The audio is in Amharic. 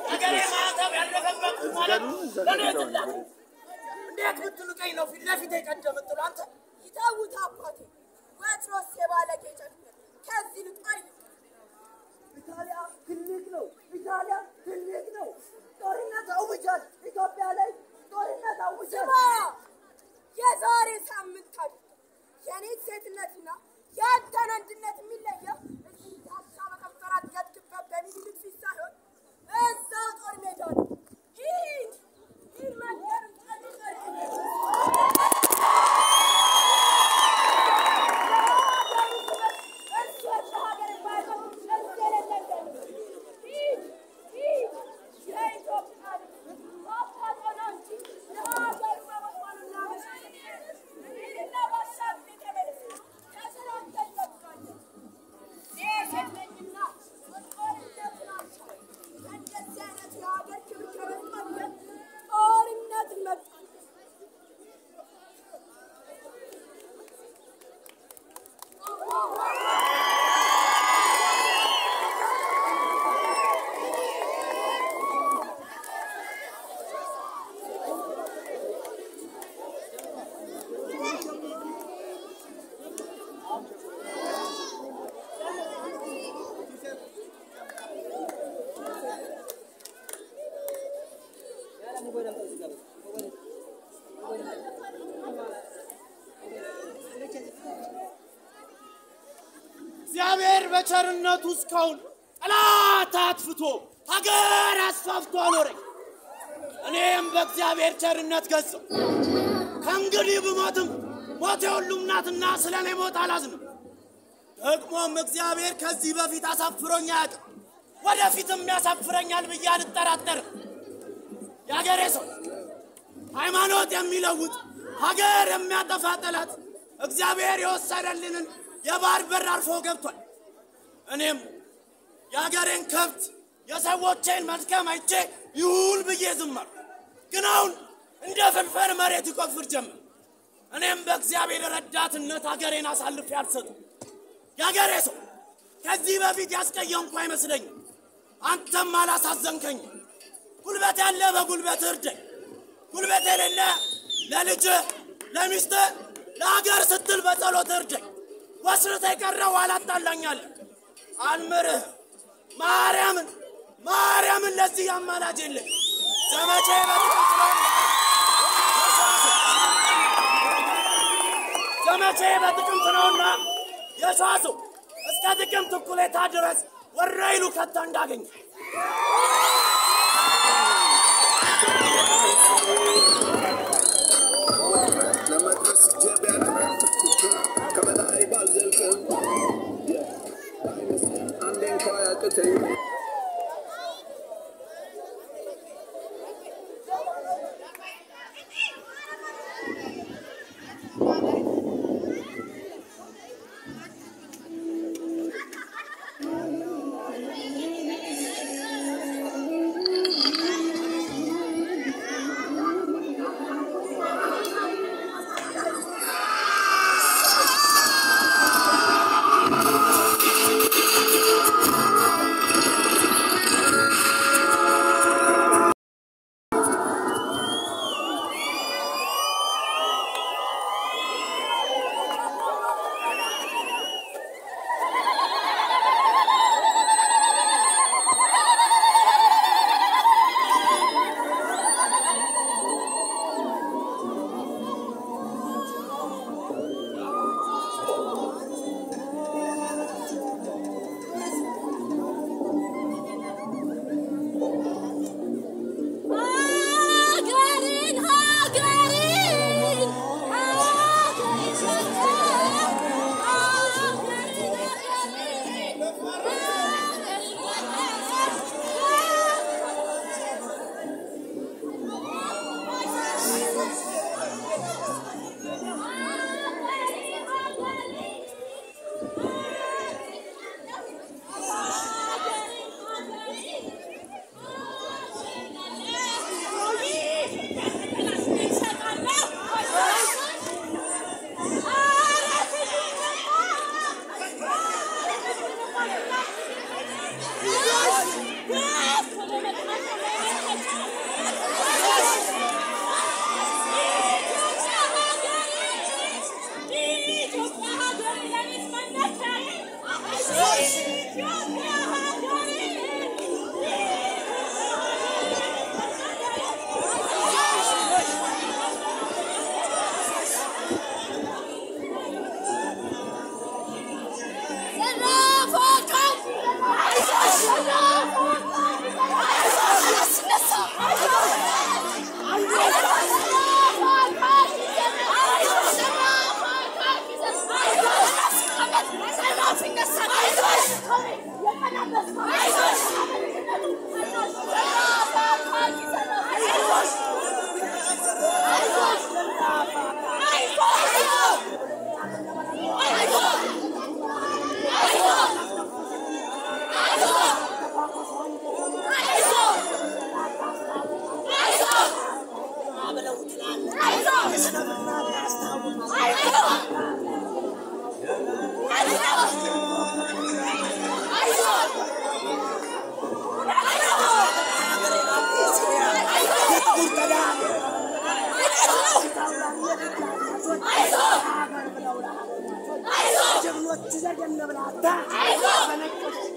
ሀገሬ ማዕተብ ያለፈበት ማለት ለእኔ ትላት እንዴት ብትሉቀኝ ነው ፊት ለፊት የቀደ ምትሉ አንተ ይተውት አባቴ፣ ወትሮስ የባለጌ ጨክነት ከዚህ ልቅ አይልቅ። ኢጣሊያ ትልቅ ነው። ኢጣሊያ ትልቅ ነው። ጦርነት አውጃል። ኢትዮጵያ ላይ ጦርነት አውጃል። ስማ፣ የዛሬ ሳምንት አድርግ የኔ ሴትነትና የአንተን አንድነት የሚለየው እዚህ ዳሳ በከንፈራት ገድክበት በሚኒልክ ፊት ሳይሆን እዛው ጦር ሜዳ ነው። ሂድ ሂድ፣ መንገዱን ጠብቅ። ጦርነት መጣ እግዚአብሔር በቸርነቱ እስካሁን ጠላት አጥፍቶ ሀገር አስፋፍቶ አኖረኝ። እኔም በእግዚአብሔር ቸርነት ገጸው ከእንግዲህ ብሞትም ሞት የሁሉም ናትና ስለ እኔ ሞት አላዝንም። ደግሞም እግዚአብሔር ከዚህ በፊት አሳፍሮኝ አያውቅም፣ ወደፊትም ያሳፍረኛል ብዬ አልጠራጠርም። የአገሬ ሰው ሃይማኖት የሚለውጥ ሀገር የሚያጠፋ ጠላት እግዚአብሔር የወሰደልንን የባህር በር አልፎ ገብቷል። እኔም የሀገሬን ከብት የሰዎቼን መልካም አይቼ ይሁን ብዬ ዝም አልኩ። ግን አሁን እንደ ፍልፈል መሬት ይቆፍር ጀመር። እኔም በእግዚአብሔር ረዳትነት ሀገሬን አሳልፌ አልሰጥም። የሀገሬ ሰው ከዚህ በፊት ያስቀየምኩ አይመስለኝም። አንተም አላሳዘንከኝም። ጉልበት ያለ በጉልበት እርደኝ፣ ጉልበት የሌለ ለልጅህ፣ ለሚስትህ፣ ለሀገር ስትል በጸሎት እርደኝ። ወስርተ የቀረው አላጣላኛለህ፣ አልምርህ። ማርያምን ማርያምን ለዚህ አማላጅ የለኝ። ዘመቼ በጥቅምት ነውና ዘመቼ በጥቅምት ነውና የሸዋሰው እስከ ጥቅምት እኩሌታ ድረስ ወረይሉ ከተ እንዳገኘ ለመድረስ ጀብ ያደረግኩት ከበላይ ባልዘልቅም አንዴ እንኳ ያቅተኝ ጀግኖች ዘገነ ብላታ በነጮች